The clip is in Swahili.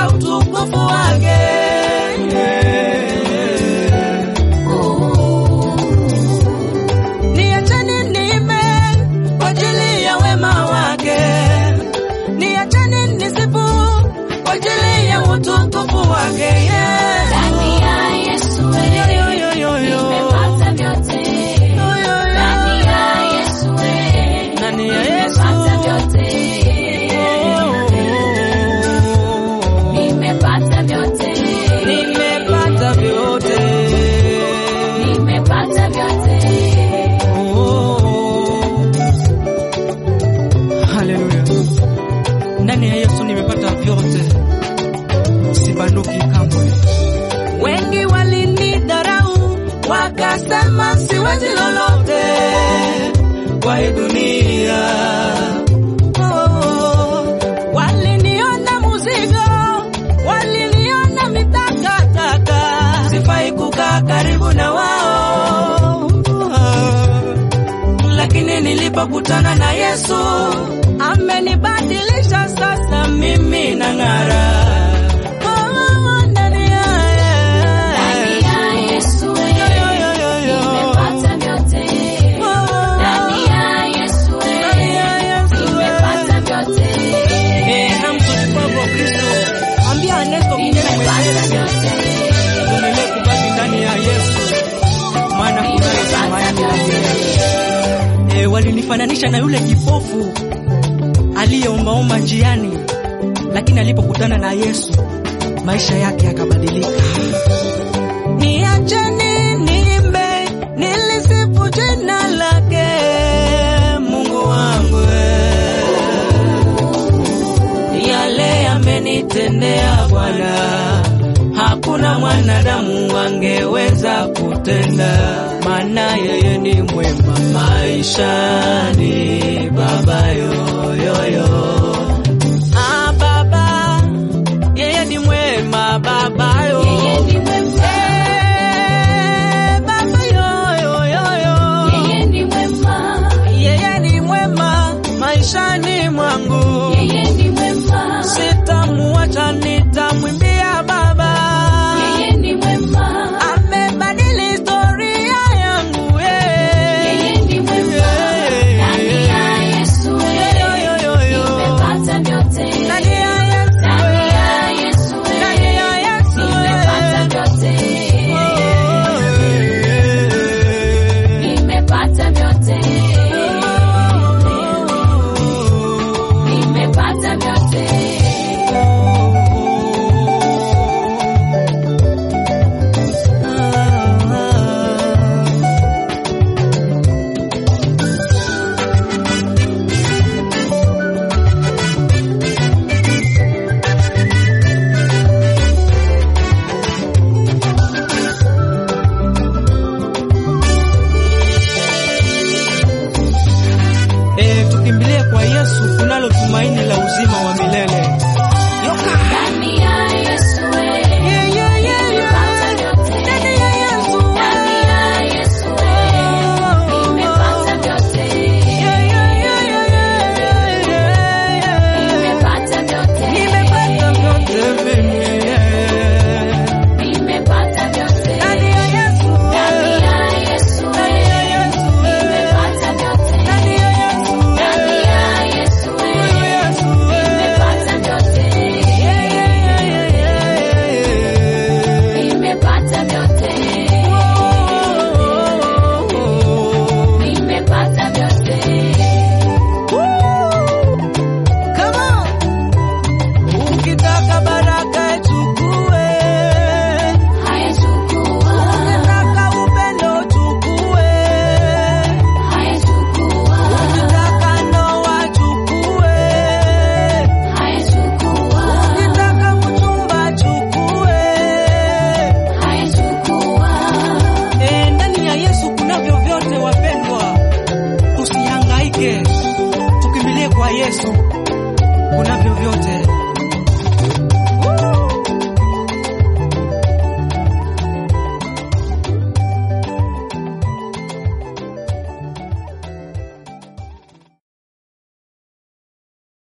ya utukufu wake. Niacheni niimbe kwa ajili ya wema wake, niacheni nisifu kwa ajili ya utukufu wake. Yeah. Ndani ya Yesu Yo, wewe yo, yo, yo, yo. nimepata vyote. Yo, yo, yo. Ndani ya Yesu wewe Ndani ya Yesu. nimepata vyote. Nimepata vyote. Nimepata vyote. Nimepata vyote. Haleluya. Ndani ya Yesu nimepata vyote, sibanduki kamwe. Wengi walinidharau wakasema siwezi lolote kwa hii dunia. Oh, waliniona muzigo, waliniona mitakataka, sifai kukaa karibu na wao lakini nilipokutana na Yesu amenibadilisha, sasa mimi nang'ara. Oh, ndani ya Ndani ya Yesu Yo, yo, yo, yo, wewe yo. nimepata vyote. Oh, Ndani ya Yesu ndani ya wewe Yesu nimepata vyote. Eh, namtukufu Kristo ambia Ernesto kijana Nimepata mwenzangu, vyote. tuendelee kubaki ndani ya Yesu, maana kunayo tumaini la milele. Eh, walinifananisha na yule kipofu aliyeombaomba njiani, lakini alipokutana na Yesu maisha yake yakabadilika. Niacheni niimbe, nilisifu jina lake Mungu wangu eh. yale amenitendea Bwana, hakuna mwanadamu angeweza kutenda, maana yeye ni mwema maishani, Baba yoyoyo. Ah, Baba, yeye ni mwema Baba yo. Yeye ni mwema. Eh, Baba yoyoyo. Yeye ni mwema. Yeye ni mwema maishani mwangu, Yeye ni mwema. sitamuacha, nitamwimbia Baba. Yeye ni mwema. Amebadili historia yangu eh. Yeye ni mwema. Ndani ya Yesu Yo, yo, yo, wewe yo. nimepata vyote. Ndani ya Yesu Ndani eh. ya Yesu Ndani wewe ya Yesu nimepata eh. vyote. Oh, eh. Nimepata vyote. Nimepata vyote. Eh, tukimbilie kwa Yesu kunalo tumaini la uzima wa milele. Yoka. Ndani ya Yesu wewe Yeah, yeah, yeah, nimepata yeah. vyote. Ndani ya Yesu Ndani ya Yesu wewe nimepata vyote. Yeah, yeah, yeah, yeah, yeah, yeah, yeah. Nimepata vyote. Nimepata vyote mimi, yeah. Nimepata vyote. Ndani ya Yesu, Ndani yeah. ya Yesu Ndani ya Yesu, yeah. nimepata vyote. Ndani ya Yesu, Ndani yeah. ya Yesu Huyu Yesu, yeah. nimepata vyote. Yeah, yeah, yeah, yeah, yeah. Nimepata vyote. Oh. Nimepata vyote. Come on. Ukitaka baraka ichukue, Haya chukua. ukitaka upendo chukue, Haya chukua. ukitaka ndoa chukue, Haya chukua. ukitaka mchumba chukue. Haya chukua. Eh, ndani ya Yesu kunavyo vyote wapendwa, tusihangaike, tukimbilie kwa Yesu kunavyo vyote.